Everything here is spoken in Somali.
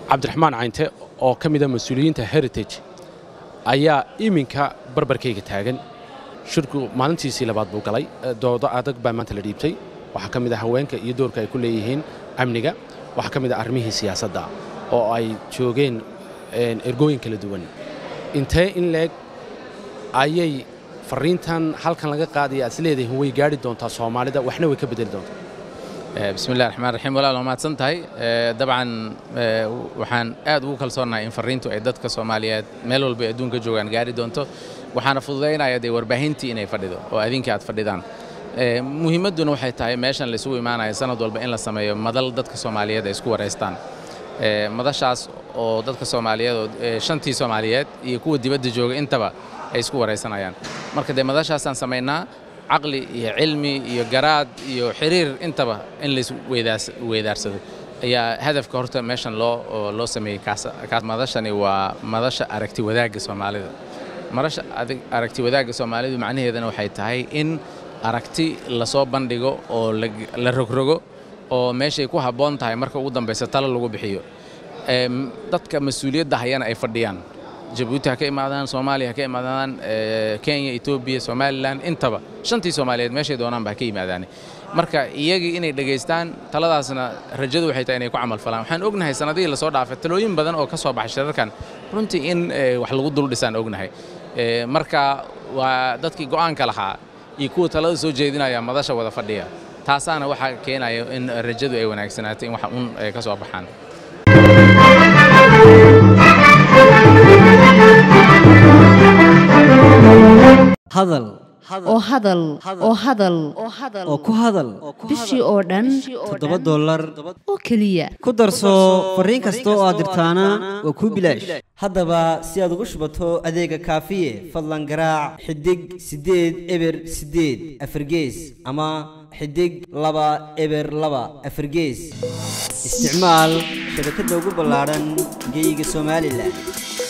cabdiraxmaan caynte oo ka mid a mas-uuliyiinta heritage ayaa iminka barbarkayga taagan shirku maalintiisii labaad buu galay doodo adag baa maanta la dhiibtay waxaa ka mid ah haweenka iyo doorka ay ku leeyihiin amniga waxaa ka mid ah arrimihii siyaasadda oo ay joogeen ergooyin kala duwan intee in leeg ayay fariintan halkan laga qaadaya aad is leedahin way gaadhi doontaa soomaalida waxna way ka bedeli doontaa bismi illahi raxmaan raxiim walaal waa mahadsan tahay dabcan waxaan aad ugu kalsoonahay in fariintu ay dadka soomaaliyeed meel walba ay adduunka joogaan gaari doonto waxaana fududaynaya dee warbaahintii inay fadhido oo adinka aad fadhidaan muhiimadduna waxay tahay meeshan laysugu imaanaya sanad walba in la sameeyo madal dadka soomaaliyeed ay isku waraystaan madashaas oo dadka soomaaliyeed oo shantii soomaaliyeed iyo kuwa dibadda jooga intaba ay isku waraysanayaan marka dee madashaasaan samaynaa caqli iyo cilmi iyo garaad iyo xiriir intaba in lays weydaarsado ayaa hadafka horta meeshan loo loo sameeyey kaas madashani waa madasha aragti wadaagga soomaalida madasha aragti wadaagga soomaalidu macnaheedana waxay tahay in aragti lasoo bandhigo oo la rogrogo oo meeshay ku habboon tahay marka ugu dambaysa talo lagu bixiyo dadka mas-uuliyadda hayana ay fadhiyaan jabuuti ha ka imaadaan soomaaliya ha ka imaadaan kenya etoobiya somalilan intaba shantii soomaaliyeed meeshay doonaanba ha ka yimaadaan marka iyagii inay dhegaystaan taladaasna rajadu waxay tahay inay ku camal falaan waxaan ognahay sanadihii lasoo dhaafay talooyin badan oo ka soo baxay shirarkan runtii in wax lagu dul dhisaan ognahay marka waa dadkii go'aanka lahaa iyo kuwa talada soo jeedinaya madasha wada fadhiya taasaana waxaa keenaya in rajadu ay wanaagsanaato in wax un ay ka soo baxaan hadal oo hadal oo hadal oo ku hadal bishii oo dhan toddoba dollar oo keliya ku darso fariin kasta oo aad dirtaana waa kuu bilaash haddaba si aad ugu shubato adeega kaafiye fadlan garaac xidig siddeed eber siddeed afargees ama xidig laba eber laba afargees isticmaal shabakadda ugu ballaadhan geeyiga somalilan